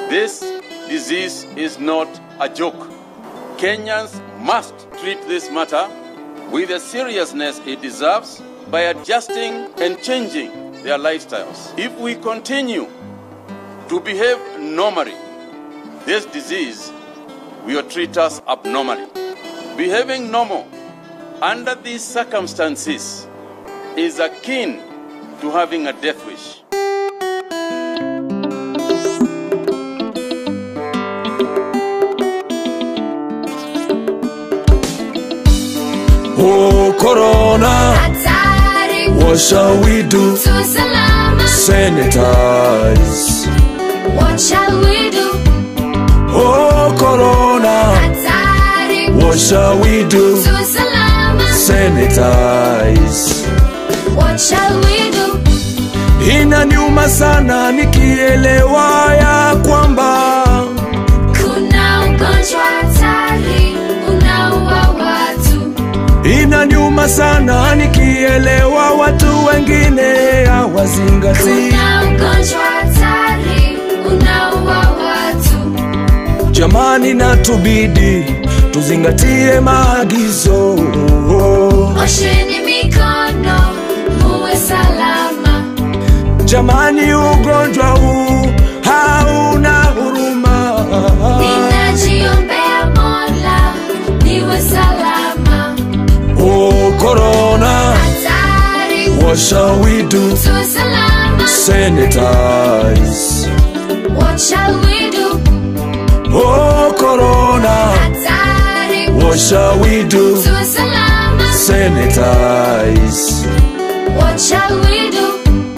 This disease is not a joke. Kenyans must treat this matter with the seriousness it deserves by adjusting and changing their lifestyles. If we continue to behave normally, this disease will treat us abnormally. Behaving normal under these circumstances is akin to having a death wish. Oh, Corona, Hatari, what shall we do? tu salama. Sanitize. What shall we do? Oh, Corona, Hatari, what shall we do? tu salama. Sanitize. What shall we do? Inaniuma sana nikielewa ya kwamba Kuna ugonjwa hatari unaua watu. inaniuma sana nikielewa watu wengine hawazingatii. Kuna ugonjwa hatari unaua watu. Jamani, natubidi tuzingatie maagizo. Osheni mikono muwe salama. Jamani, ugonjwa huu hauna huruma. Ninajiombea Mola niwe salama. Oh, Corona, Hatari what shall we do? tu salama. Sanitize. What shall we do? Oh, Corona, Hatari what shall we do? tu salama. Sanitize. What shall we do?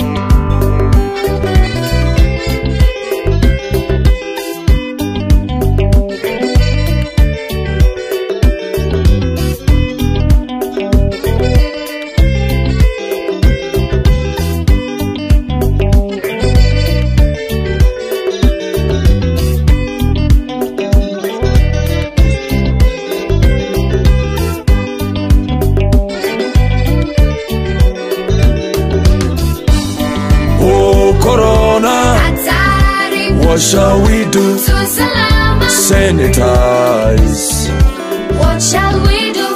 Oh, Corona, Hatari what shall we do? tu salama. Sanitize. What shall we do?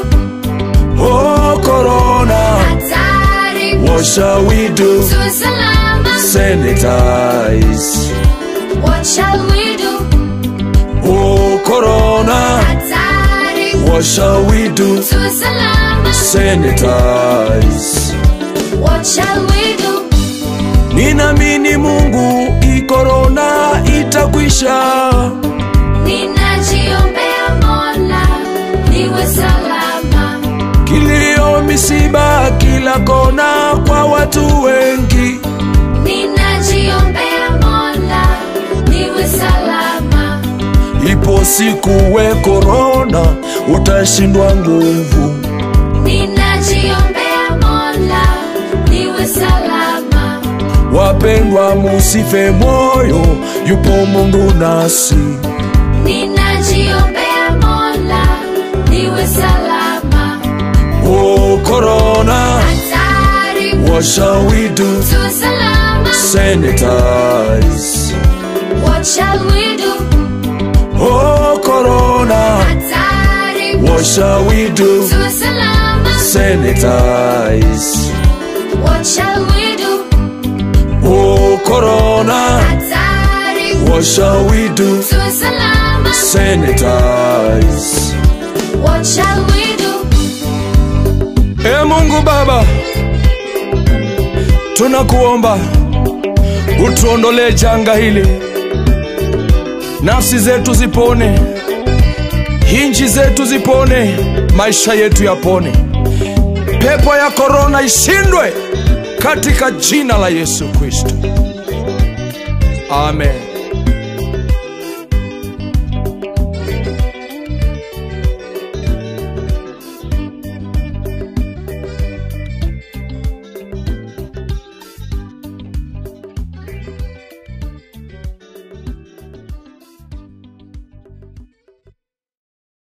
Oh, Corona, Hatari what shall we do? tu salama. Sanitize. What shall we do? Oh, Corona, Hatari what shall we do? tu salama. Sanitize. What shall we do? Ninamini Mungu hii korona itakwisha. Ninajiombea Mola niwe salama. Kilio, misiba kila kona kwa watu wengi. Ninajiombea Mola niwe salama. Ipo siku we korona utashindwa nguvu. Ninajiombea Mola niwe salama. Wapendwa, musife moyo, yupo Mungu nasi. Ninajiombea Mola niwe salama. Oh, corona, Hatari what shall we do? tu salama. Sanitize. What shall we do? Oh, corona, Hatari what shall we do? tu salama. Sanitize. What shall we do? Oh, corona, Hatari what shall we do? tu salama. Sanitize. What shall we do? E Mungu Baba, tunakuomba utuondolee janga hili, nafsi zetu zipone, hinji zetu zipone, maisha yetu yapone, pepo ya korona ishindwe katika jina la Yesu Kristo, amen.